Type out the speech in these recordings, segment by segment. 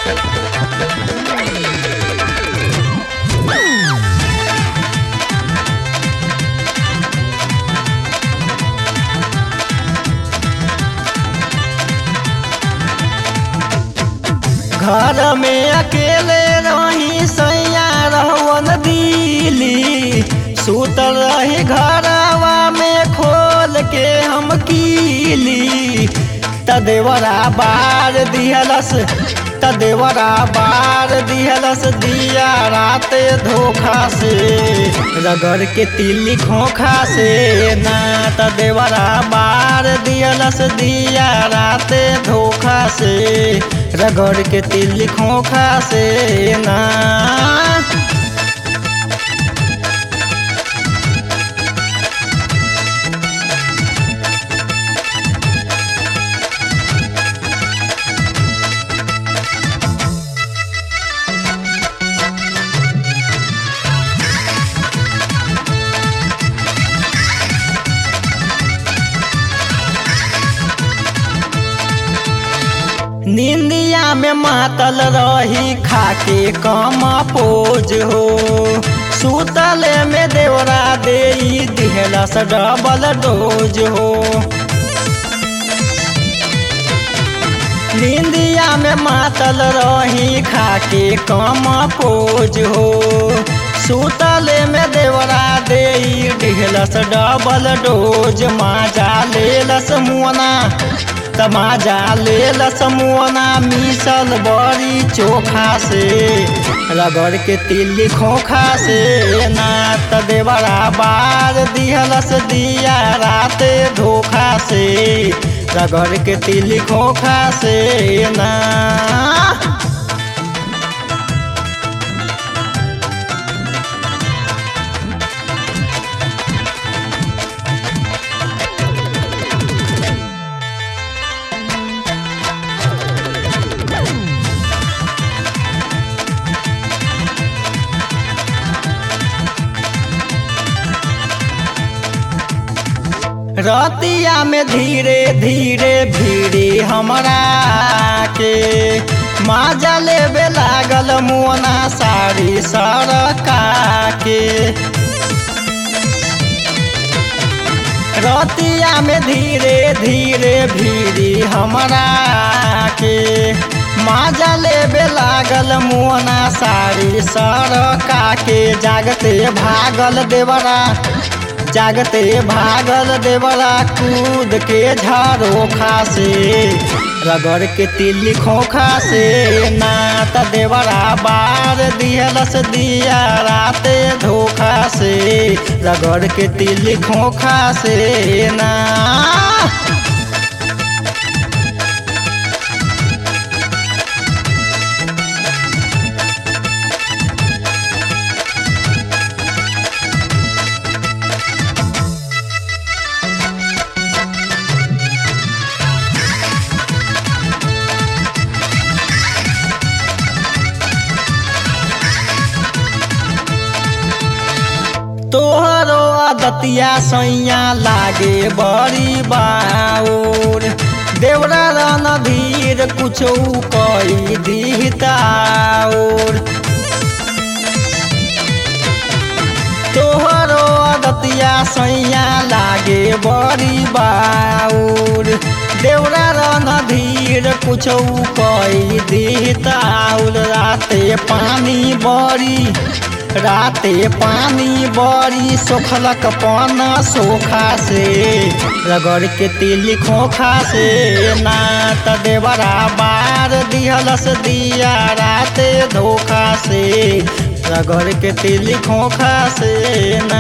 घर में अकेले रही सैया रहवन दिली सुतल रही घरवा में खोल के हम कीली तदेवरा बार दिहलस तदेवरा बार दिहलस दिया रात धोखा से रगड़ के तिली खोखा से ना तदेवरा बार दिहलस दिया रात धोखा से रगड़ के तिली खोखा से ना निंदिया में मातल रही खाके कम पोज हो सुतले में देवरा दे दिहलस डबल डोज हो निंदिया में मातल रही खाके कम पोज हो सुतले में देवरा दे दिहलस डबल डोज माजा लेलस मुअना तमाजा लेल समोना मिसल बड़ी चोखा से रगड़ के तिल्ली खोखा से ना तदेवरा बार दिहलस दिया रात धोखा से रगड़ के तिल्ली खोखा से ना रतिया में धीरे धीरे भीड़ी हमरा के माजा लेबे लागल मोना साड़ी सरका के रतिया में धीरे धीरे भीड़ी हमरा के माजा लेबे लागल मोना साड़ी सरका के जागते भागल देवरा जागते भागल देवरा कूद के झारोखा से रगड़ के तिल्ली खोखा से नात देवरा बार दिहलस दिया रात धोखा से रगड़ के तिल्ली खोखा से ना तोहरो आदतिया सैया लागे बड़ी बाउर देवरा रणधीर कुछो कई दिहताउर तोहरो आदतिया सैया लागे बड़ी बाउर देवरा रणधीर कुछो कई दिहताउर राते पानी बड़ी राते पानी बड़ी सोखलक पन सोखा से रगड़ के तिली खोखा से नात देवरा बार दिहलस दिया राते धोखा से रगड़ के तिली खोखा से ना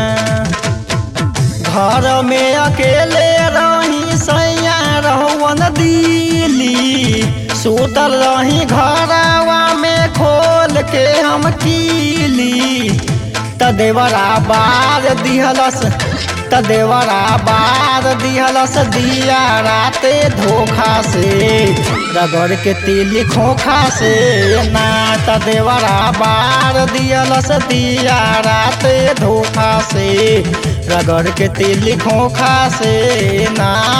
घर में अकेले रही सैया रहुवन दिली सुतल रही घरवा में खोल के हम कीली तदेवरा बार दिहलस तदेवरा बार दिहलस दिया राते धोखा से रगड़ के तिली खोखा से ना तदेवरा बार दिहलस दिया राते धोखा से रगड़ के तिली खोखा से ना